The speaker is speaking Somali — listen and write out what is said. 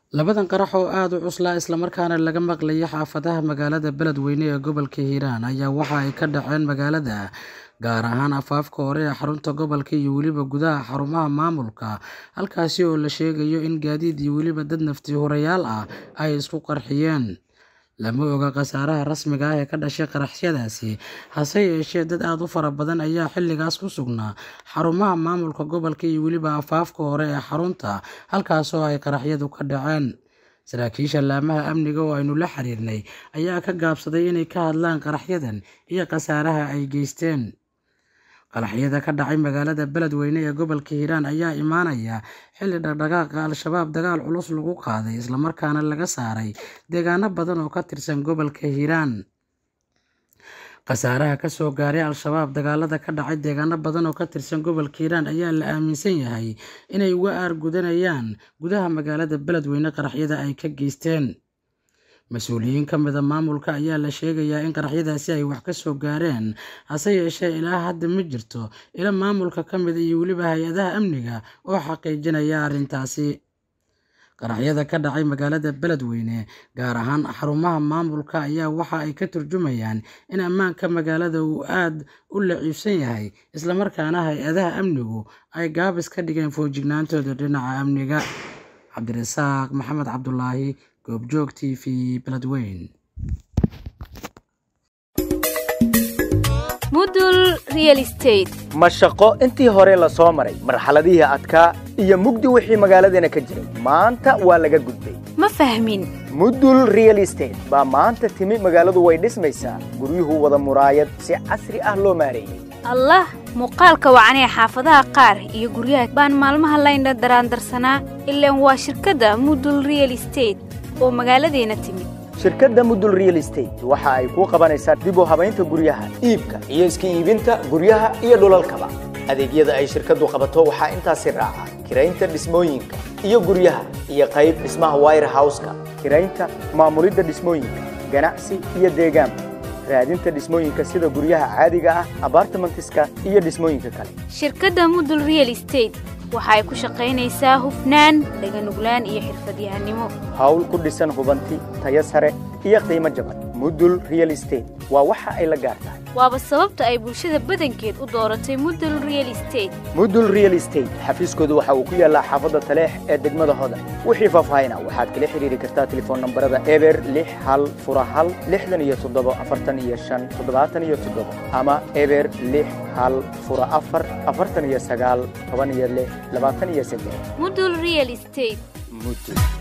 Labadan qarax oo aad u cuslaa isla markaana laga maqlayay xaafadaha magaalada Beledweyne ee gobolka Hiiraan ayaa waxa ay ka dhaceen magaalada, gaar ahaan afaafka hore ee xarunta gobolka iyo weliba gudaha xarumaha maamulka, halkaasi oo la sheegayo in gaadiid iyo weliba dad nafti-hurayaal ah ay isku qarxiyeen. Lama oga khasaaraha rasmiga ah ee ka dhashay qaraxyadaasi, hase yeeshee dad aad u fara badan ayaa xilligaas ku sugnaa xarumaha maamulka gobolka iyo weliba afaafka hore ee xarunta, halkaas oo ay qaraxyadu ka dhaceen. Saraakiisha laamaha amniga oo aynu la xiriirnay ayaa ka gaabsaday inay ka hadlaan qaraxyadan iyo khasaaraha ay geysteen. Qaraxyada ka dhacay magaalada Beledweyne ee gobolka Hiiraan ayaa imaanaya xilli dhaqdhaqaaqa Al-shabaab dagaal culus lagu qaaday isla markaana laga saaray deegaano badan oo ka tirsan gobolka Hiiraan. Khasaaraha ka soo gaaray Al-shabaab dagaalada ka dhacay deegaano badan oo ka tirsan gobolka Hiiraan ayaa la aaminsan yahay inay uga aargudanayaan gudaha magaalada Beledweyne qaraxyada ay ka geysteen. Mas'uuliyiin ka mid ah maamulka ayaa la sheegayaa in qaraxyadaasi ay wax ka soo gaareen, hase yeeshee ilaa hadda ma jirto ilo maamulka ka mid ah iyo weliba hay'adaha amniga oo xaqiijinaya arrintaasi. Qaraxyada ka dhacay magaalada Beledweyne, gaar ahaan xarumaha maamulka, ayaa waxa ay ka turjumayaan in ammaanka magaalada uu aad u daciifsan yahay, isla markaana hay'adaha amnigu ay gaabis ka dhigeen feejignaantooda dhinaca amniga. Cabdirasaaq Maxamed Cabdulaahi, Goobjoog TV, Beledweyne. mudul real estate ma shaqo intii hore la soo maray marxaladihii adkaa iyo mugdi wixii magaaladeena ka jiray maanta waa laga gudbay ma fahmin mudul real estate baa maanta timi magaaladu way dhismaysaa guryuhu wada muraayad si casri ah loo maareeyey allah muuqaalka wacanee xaafadaha qaar iyo guryaha baan maalmaha laydha daraandarsanaa ilaan waa shirkadda mudul real estate oo magaaladeena timid shirkadda mudul real estate waxa ay kuu qabanaysaa dib u habaynta guryaha iibka iyo iska iibinta guryaha iyo dhulalkaba adeegyada ay shirkaddu qabato waxaa intaasi raaca kiraynta dhismooyinka iyo guryaha iyo qayb dhismaha wire house-ka kiraynta maamulidda dhismooyinka ganacsi iyo deegaanka raadinta dhismooyinka sida guryaha caadiga ah abartimentiska iyo dhismooyinka kale shirkadda mudul real estate waxa ay ku shaqaynaysaa hufnaan dhaganuglaan iyo xirfadyahanimo hawl ku dhisan hubanti tayo sare iyo qiimo jaban mudul real estate waa waxa ay la gaar tahay waaba sababta ay bulshada badankeed u dooratay mudul real estate mudul real estate xafiiskoodu waxa uu ku yaallaa xaafadda taleex ee degmada hodan wixii faahfaahina waxaad kala xiriiri kartaa telefoon nambarada eber lix hal fura hal lixdan iyo toddobo afartan iyo shan toddobaatan iyo toddobo ama eber lix hal fura afar afartan iyo sagaal toban iyo lix labaatan iyo saddex mudul real estate mudul